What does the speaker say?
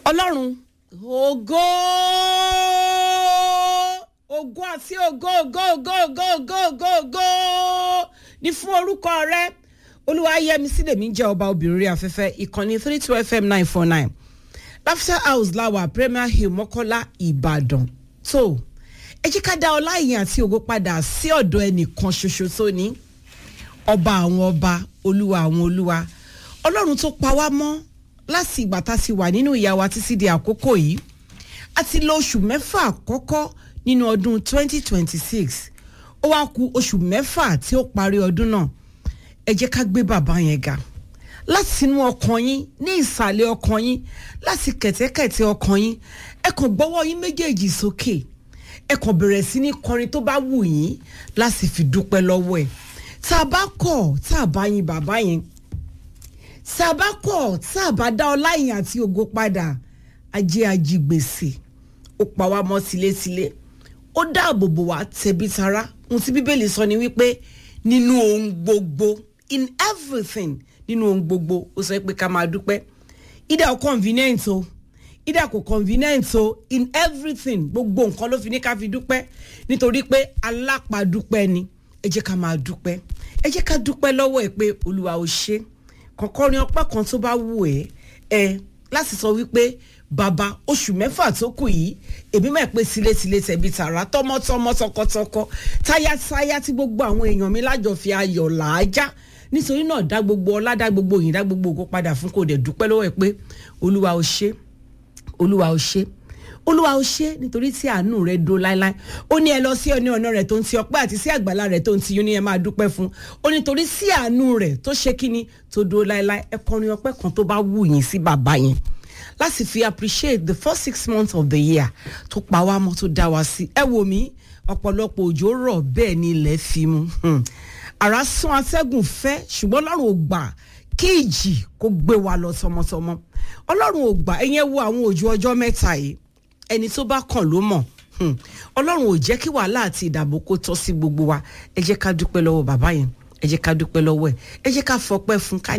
ọlọ́run ògo ògo àti ògo ògo ògo ògo ògo ògo ògo ní fún orúkọ rẹ olúwa yẹmi sílẹ̀mí jẹ́ ọba obìnrin rí afẹ́fẹ́ ìkànnì three two fm nine four nine laughter house láwà premier hill mọ́kọ́lá ìbàdàn tó ẹ jẹ́ ká dá ọlá ìyìn àti ògo padà sí ọ̀dọ̀ ẹnìkan ṣoṣo tó ní ọba àwọn ọba olúwa àwọn olúwa ọlọ́run tó pa wá mọ́ láti ìgbà tá a ti wà nínú ìyá wa títí di àkókò yìí a ti lo oṣù mẹ́fà àkọ́kọ́ nínú ọdún 2026 ó wá ku oṣù mẹ́fà tí ó parí ọdún náà ẹ jẹ́ ká gbé bàbá yẹn ga láti inú ọkàn yín ní ìsàlẹ̀ ọkàn yín láti kẹ̀tẹ́kẹ̀tẹ́ ọkàn yín ẹ kàn gbọ́wọ́ yín méjèèjì sókè ẹ kàn bẹ̀rẹ̀ sí ní kọrin tó bá wù yín láti fi dúpẹ́ lọ́wọ́ ẹ̀ tá a bá kọ̀ tá a bá yin bàbá yẹn tá a bá kọ̀ tá a bá dá ọlá yìn àti ògo padà ajé ajigbèsè ó pa wá mọ́ tilétilé ó dáàbò bò wá tẹ̀bí tará ohun tí bíbélì sọ ni wípé nínú ohun gbogbo in everything nínú ohun gbogbo ó sọ pé ká máa dúpẹ́ ìdá ò convenient o ìdá kò convenient o in everything gbogbo nǹkan ló fi ní ká fi dúpẹ́ nítorí pé alápàdúpẹ́ ni ẹ jẹ́ ká máa dúpẹ́ ẹ jẹ́ ká dúpẹ́ lọ́wọ́ ẹ̀ pé olúwa ò ṣe kọ̀ọ̀kan ọpẹ́ kan tó bá wù ẹ́ ẹ láti sọ wípé bàbá oṣù mẹ́fà tó kù yìí èmi máa pé tilétilé tẹ̀bí tààrà tọmọtọmọ tọkọtọkọ táyátáyá tí gbogbo àwọn èèyàn mi lájọ fi ayọ̀ làájá nítorí náà dá gbogbo ọlá dá gbogbo òyìn dá gbogbo ògo padà fún kò dẹ̀ dúpẹ́ lọ́wọ́ ẹ̀ pé olúwa ò ṣe olúwa ò ṣe olúwa ò ṣe nítorí tí àánú rẹ dó láéláé ó ní ẹ lọ sí ọní ọ̀nà rẹ tó ń ti ọpẹ́ àti sí àgbàlá rẹ tó ń ti yún ní ẹ máa dúpẹ́ fún ó nítorí sí àánú rẹ tó ṣe kíni tó dó láéláé ẹ kọrin ọpẹ́ kan tó bá wù yín sí bàbá yẹn láti fi appreciate the first six months of the year tó pa wá mọ́ tó dá wa sí ẹ wò mí ọ̀pọ̀lọpọ̀ òjò rọ̀ bẹ́ẹ̀ ni ilẹ̀ fi mu àrà sún atẹ́gùn fẹ́ ṣùgbọ́n ọlọ́run ò gbà kí ìjì kó gbé wa lọ tọmọtọmọ ọlọ́run ò gbà ẹ̀yẹn wo àwọn òjò ọjọ́ mẹ́ta yìí ẹni tó bá kàn ló mọ̀ ọlọ́run ò jẹ́ kí wàhálà àti ìdààmú kó tọ́ sí gbogbo wa ẹ jẹ́ ká dúpẹ́ lọ́wọ́ bàbá yẹn ẹ jẹ́ ká dúpẹ́ lọ́wọ́ ẹ̀ ẹ jẹ́ ká fọpẹ́ fún ká